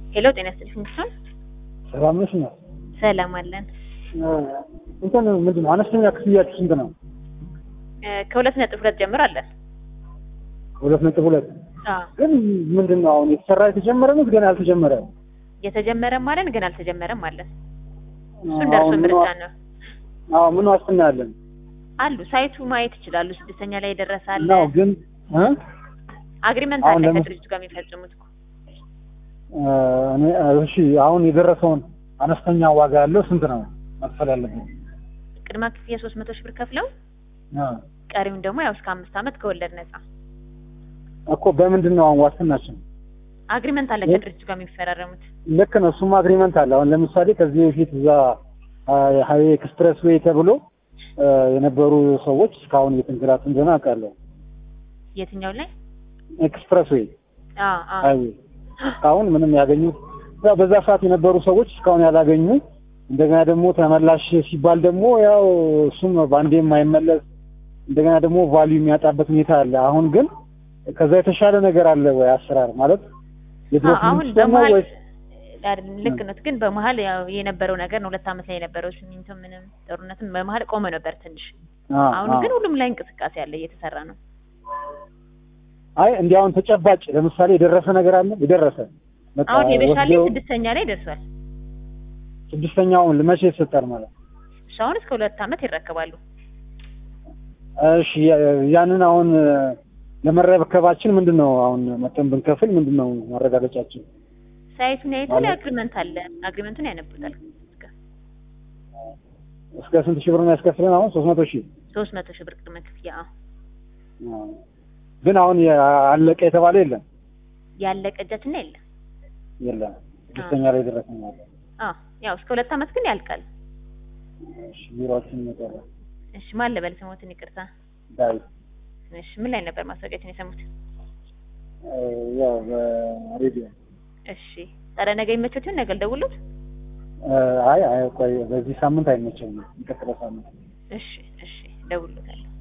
ሄሎ ጤና ይስጥልኝ እሱን ሰላም ነሽ? ነው ሰላም አለን። እንትን ምንድን ነው አነስተኛ ክፍያችሁ ስንት ነው? እ ከሁለት ነጥብ ሁለት ጀምሮ አለን። ሁለት ነጥብ ሁለት አዎ ግን ምንድን ነው አሁን የተሰራ የተጀመረ ነው ገና ያልተጀመረ? የተጀመረም አለን ግን አልተጀመረም አለን። እሱን አሁን ደርሶ ምን ምርጫ ዋ- ነው አዎ ምን ዋስትና ያለን አሉ ሳይቱ ማየት ይችላሉ። ስድስተኛ ላይ የደረሰ አለ። ነው ግን እ? አግሪመንት አሁን አለ ለምን- ከድርጅቱ ጋር የሚፈጽሙት እኮ እ፣ እኔ እሺ አሁን የደረሰውን አነስተኛ ዋጋ ያለው ስንት ነው መክፈል ያለብን? ቅድመ ክፍያ ሶስት መቶ ሺህ ብር ከፍለው እ፣ ቀሪውን ደግሞ ያው እስከ አምስት ዓመት ከወለድ ነጻ እኮ በምንድን ነው አሁን ዋስትናችን? አግሪመንት አለ እ? ከድርጅቱ ጋር የሚፈራረሙት። ልክ ነው እሱም አግሪመንት አለ። አሁን ለምሳሌ ከዚህ በፊት እዛ ሀይዌ ኤክስፕሬስ ዌይ ተብሎ እ፣ የነበሩ ሰዎች እስካሁን እየተንገላቱ እንደሆነ አውቃለሁ። የትኛው ላይ? ኤክስፕሬስ ዌይ አዎ አዎ ሀይዌ እስካሁን ምንም ያገኙት ያው በዛ ሰዓት የነበሩ ሰዎች እስካሁን ያላገኙ እንደገና ደግሞ ተመላሽ ሲባል ደግሞ ያው እሱም በአንዴ የማይመለስ እንደገና ደግሞ ቫልዩ የሚያጣበት ሁኔታ አለ። አሁን ግን ከዛ የተሻለ ነገር አለ ወይ አሰራር ማለት የድሮ አዎ፣ አሁን ሲስተም ነው በመሀል ወይስ አይደለም፣ ልክ ነው። ግን በመሀል ያው የነበረው ነገር ነው። ሁለት ዓመት ላይ የነበረው ሲሚንቶ ምንም ጦርነትም በመሀል ቆመ ነበር ትንሽ። አ፣ አሁን አ። ግን ሁሉም ላይ እንቅስቃሴ አለ፣ እየተሰራ ነው። አይ እንዲህ አሁን ተጨባጭ ለምሳሌ የደረሰ ነገር አለ የደረሰ በቃ አሁን የበሻሌ ወስደው ስድስተኛ ላይ ደርሷል። ስድስተኛውን መቼ ይሰጣል ማለት ነው? እሱ አሁን እስከ ሁለት ዓመት ይረከባሉ። እሺ ያ- ያንን አሁን ለመረከባችን ምንድን ነው አሁን መጠን ብንከፍል ምንድን ነው ማረጋገጫችን? ሳይቱን ያይታል። ማለት- አግሪመንት አለ፣ አግሪመንቱን ያነቡታል። እስከ ስንት ሺህ ብር ነው ያስከፍለን? አሁን ሶስት መቶ ሺህ ሶስት መቶ ሺህ ብር ቅድመ ክፍያ። አዎ አዎ። ግን አሁን የ- አለቀ የተባለ የለም ያለቀ እጃችን ላይ የለም። የለም ስድስተኛ ላይ ደረሰ ማለት አዎ ያው እስከ ሁለት ዓመት ግን ያልቃል። እሺ ቢሮአችን ይመጣል እሺ ማን ልበል ስሞትን? ይቅርታ። ዳዊት እሺ ምን ላይ ነበር ማስታወቂያችን የሰሙት? እ፣ ያው በሬዲዮ እሺ ታዲያ ነገ ይመቾት ይሆን? ነገ ልደውልዎት? እ፣ አይ አይ ቆይ በዚህ ሳምንት አይመቸኝም የሚቀጥለው ሳምንት እሺ እሺ እደውልዎታለሁ።